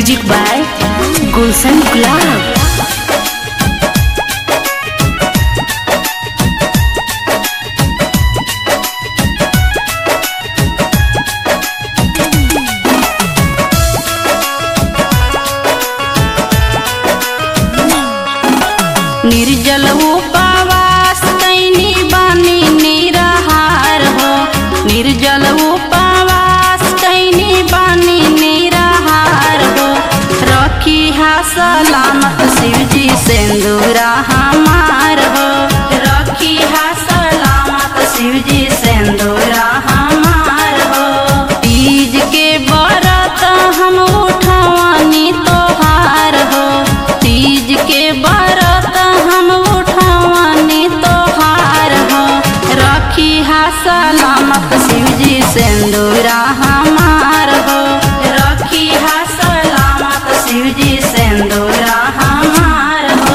music by गुलशन गुलाब निर्जल उपवास कैनी बानी निराहार हो निर्जल उपवास कैनी बानी निराहार हो रखी हा सलामत शिवजी सिंदूरा हमार हो रखी हा सलामत शिवजी सिंदूरा हमार हो तीज के व्रत हम उठवानी तोहार हो तीज के व्रत हम उठवानी तोहार हो रखी हा सलामत शिवजी सिंदूरा हमार हो रखी हा सलामत शिवजी सिंदूरा हमार हो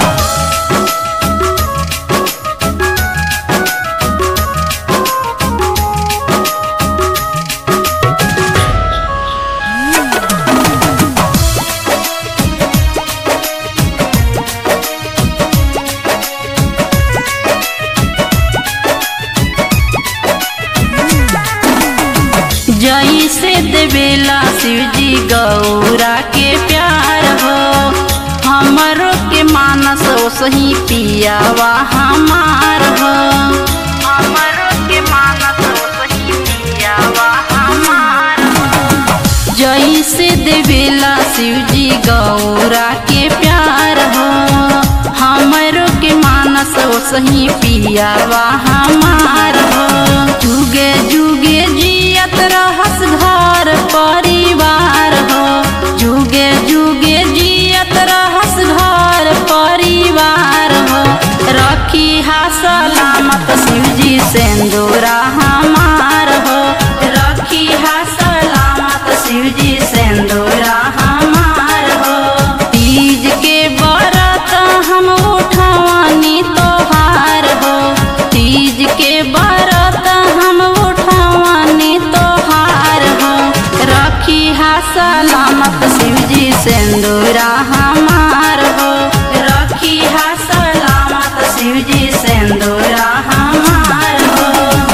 जई से देवेला शिवजी गौरा के प्यार हो हमरो के मानस सही पियावा हमार हो हमरो के मानस सही पियावा हमार हो जई से देवेला शिवजी गौरा के प्यार हो हमरो के मानस सही पियावा हमार हो जुगे जुगे जियत रहस घर परिवार हो जुगे जुगे जियत रहस घर परिवार हो रखी हा सलामत शिवजी सिंदूरा हमार हो रखी हा सलामत शिवजी सिंदूरा हमार हो तीज के व्रत हम उठवानी तोहार हो तीज के व्रत हम उठवानी तोहार हो रखी हा सलामत शिवजी सिंदूरा हमार हो रखी हा सलामत शिवजी सिंदूरा हमार हो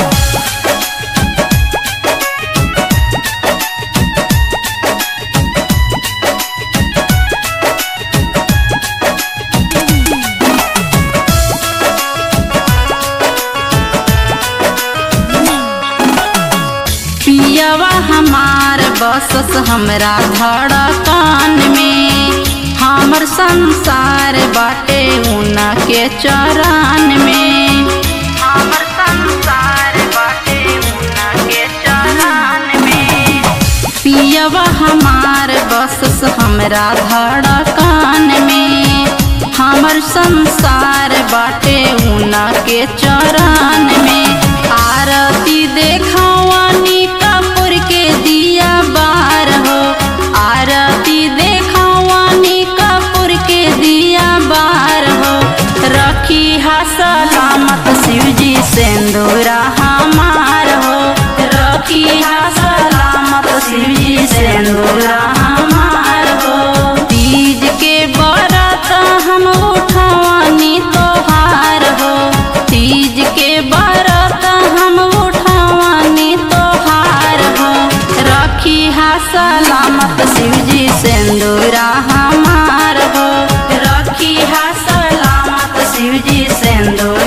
पियवा हमार बसस हमरा धड़कन में हमर संसार बाटे उना के चरण में हमर संसार बाटे उना के चरण में पियवा हमार बसस हमरा धड़कन में हमर संसार बाटे उना के चरण में आरती देखवानी कपूर के दिया बार हो आरती देखवानी कपूर के दिया बार हो रखी हा सलामत शिवजी सिंदूरा हमार हो रखी हा सलामत शिवजी सिंदूरा हमार हो तीज के व्रत हम उठवानी तोहार हो तीज के व्रत हम उठवानी तोहार हो रखी हा सलामत शिवजी सिंदूरा हमार हो रखी हा सलामत शिवजी सिंदूरा